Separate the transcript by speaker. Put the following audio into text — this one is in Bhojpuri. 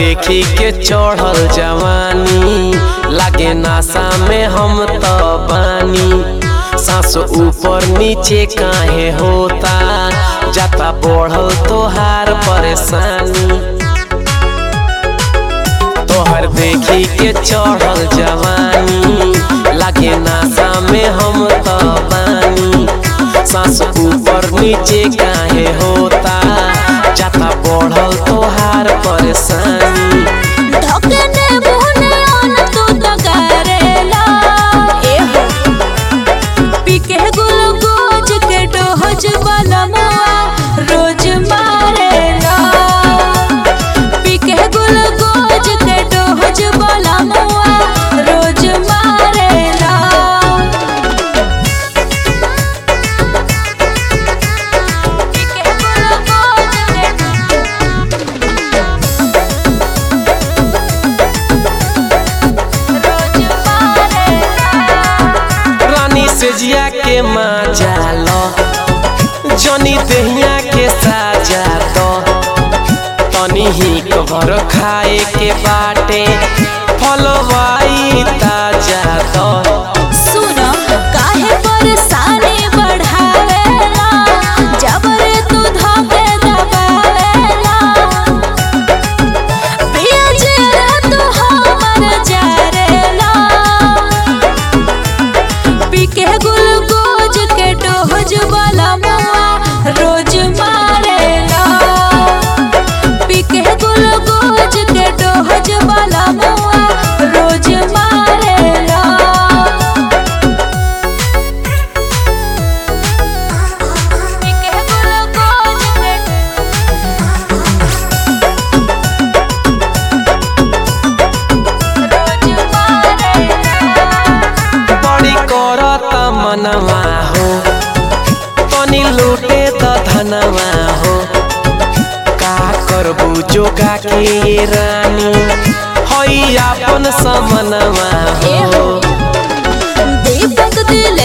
Speaker 1: देखी के चढ़ल जवानी लागे नासा में हम तो बानी सांस ऊपर नीचे काहे होता जाता बढ़ल तोहार परेशानी तोहर देखी के चढ़ल जवानी लागे नासा में हम तो बानी सांस ऊपर नीचे काहे होता जाता बढ़ल तोहार परेशानी
Speaker 2: धकने मुहने आन तू तो करेला ए हो पीके गुलगोज के डोहज वाला मुआ रोज मारेला पीके गुलगोज के डोहज वाला मुआ रोज मारेला पीके गुलगोज के रोज मारेला
Speaker 1: रानी से जिया के मजा लो जनी दहिया के साजा दो तनी ही कबर खाए के बाटे फलवाई ताजा दो
Speaker 2: सुनो काहे परेशानी बढ़ावेला जबरे तू धके दबावेला पिया जे तू हमर जारेला पीके गुलगोज के डोहज वाला मुआ रोज मारेला पीके गुलगोज के डोहज वाला मुआ रोज मारेला पीके गुलगोज के रोज मारेला
Speaker 1: बड़ी करत मनवा हो तनी लूटे त धनवा हो का करबू जोगा के ये रानी हई आपन समनवा
Speaker 2: ए
Speaker 1: हो
Speaker 2: हो दीपक दिल